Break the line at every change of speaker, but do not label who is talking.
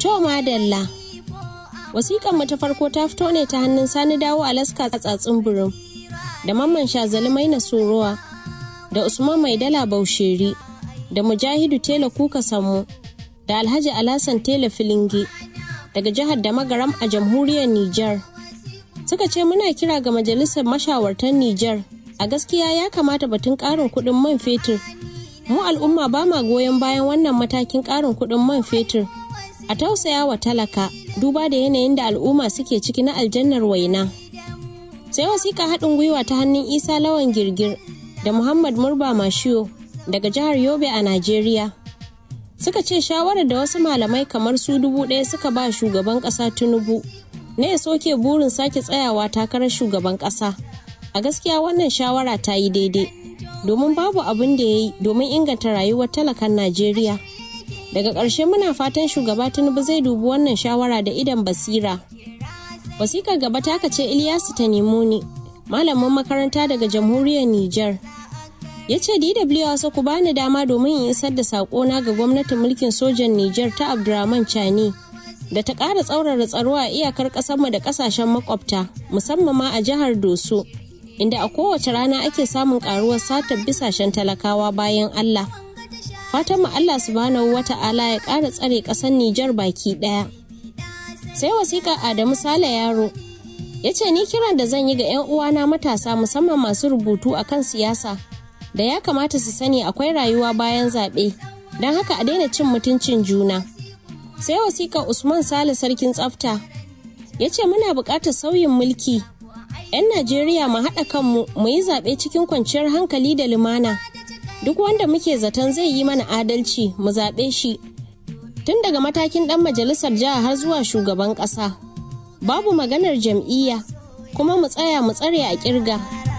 To madalla. Wasiƙan mu ta farko ta fito ne ta hannun Sani Dawo Alaska tsatsin burin da Mamman Shazali Maina Sorowa da Usman Maidala Bausheri da Mujahidu Tela Kuka Sammu da Alhaji Alasan Tela Filinge daga jihar Damagaram a jamhuriyar Nijar. Suka ce muna kira ga majalisar mashawartan Nijar a gaskiya ya kamata batun ƙarin kuɗin man fetur. Mu al'umma ba ma goyon bayan wannan matakin ƙarin kuɗin man fetur. A tausaya wa talaka duba da yanayin da al'umma suke ciki na aljannar waina. Sai wasiƙa haɗin gwiwa ta hannun Isa Lawan Girgir da Muhammad Murba Mashiyo daga jihar Yobe a Najeriya. Suka ce shawarar da wasu malamai kamar su dubu ɗaya suka ba shugaban ƙasa Tinubu na ya soke burin sake tsayawa takarar shugaban ƙasa. A gaskiya wannan shawara ta yi daidai domin babu abin da ya yi domin inganta rayuwar talakan Najeriya. Daga ƙarshe muna fatan shugaba Tinubu zai dubi wannan shawara da idan basira. Wasikar gaba ta ce Ilyasu ta nemo ni, malamin makaranta daga jamhuriyar Nijar. Ya ce DW wasu ku bani dama domin in isar da saƙona ga gwamnatin mulkin sojan Nijar ta Abdurrahman Chani da ta ƙara tsaurara tsaro a iyakar ƙasarmu da ƙasashen makwabta musamman ma a jihar Doso inda a kowace rana ake samun ƙaruwar satar bisashen talakawa bayan Allah. Fatan mu Allah subhanahu wata'ala ya ƙara tsare ƙasar Nijar baki ɗaya. Sai wasiƙa Adamu Sale Yaro ya ce ni kiran da zan yi ga 'yan uwana matasa musamman masu rubutu a kan siyasa da ya kamata su sani akwai rayuwa bayan zaɓe don haka a daina cin mutuncin juna. Sai wasiƙa Usman Sale Sarkin Tsafta ya ce muna buƙatar sauyin mulki 'yan Najeriya mu haɗa kanmu mu yi zaɓe cikin kwanciyar hankali da lumana. duk wanda muke zaton zai yi mana adalci mu zaɓe shi tun daga matakin ɗan majalisar jiha har zuwa shugaban ƙasa babu maganar jam'iyya kuma mu tsaya mu tsare a ƙirga